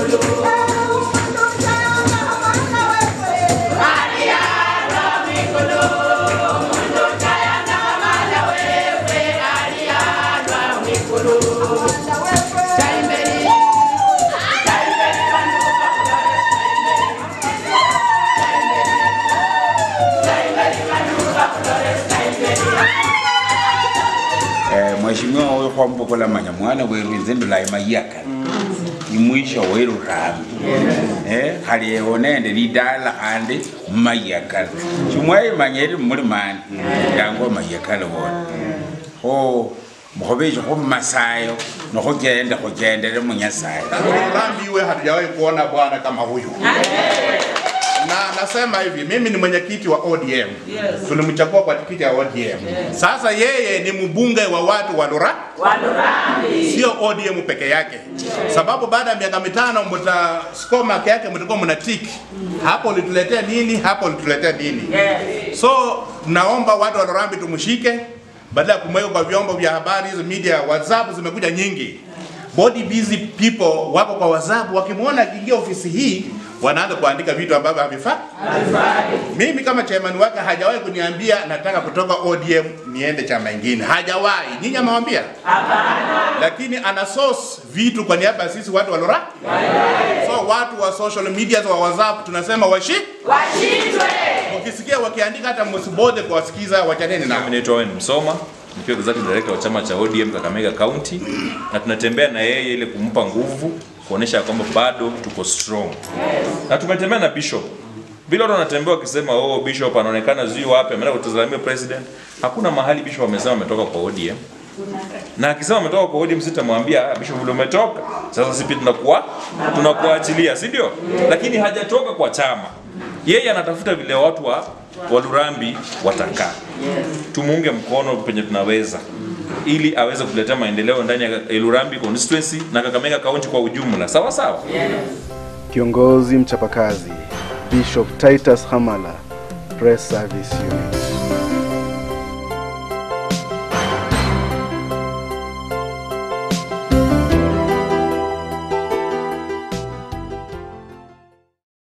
Eh, Mheshimiwa huyu kwambokola manya mwana weru nzindula imayaka imwisho weru rambi eh khali ewonende lidala khandi mayakala chimwayi manyeri muli mani yango mayakala wona kho mukhobeche khu masayo nokhugende khugendere munyasaye Rambi iwe hatujawahi kuona bwana kama huyu. Na nasema hivi, mimi ni mwenyekiti wa ODM. Tulimchagua kwa tikiti ya ODM. Sasa yeye ni mbunge wa watu wa Lura, sio ODM peke yake, sababu baada ya miaka mitano mta score mark yake mtakuwa mna tick hapo, ulituletea nini, hapo ulituletea nini. So naomba watu wa Lurambi tumshike, badala ya kumweka kwa vyombo vya habari, hizo media, WhatsApp zimekuja nyingi body busy people wako kwa WhatsApp, wakimwona akiingia ofisi hii wanaanza kuandika vitu ambavyo havifai. Mimi kama chairman wake hajawahi kuniambia nataka kutoka ODM niende chama ingine, hajawahi. Nyinyi amewambia? Lakini ana source vitu kwa niaba ya sisi watu wa Lora. So watu wa social media wa WhatsApp tunasema washi ukisikia wakiandika hata msibode kuwasikiza, wachaneni nao. Mimi naitwa Owen Msoma nikiwa executive director wa chama cha ODM Kakamega County, na tunatembea na yeye ili kumpa nguvu, kuonesha kwamba bado tuko strong, na tumetembea na Bishop vile watu wanatembea wakisema oh, Bishop anaonekana zui wapi, ameenda kutazamia president. Hakuna mahali Bishop amesema ametoka kwa ODM, na akisema ametoka kwa ODM sitamwambia "Ah, Bishop vile umetoka sasa, sisi pia tunakuwa tunakuachilia, si ndio? Lakini hajatoka kwa chama, yeye anatafuta vile watu wa wa Lurambi watakaa tumuunge mkono penye tunaweza ili aweze kuletea maendeleo ndani ya Lurambi constituency na Kakamega County kwa ujumla. Sawa sawa. Kiongozi mchapakazi Bishop Titus Hamala, Press Service Unit.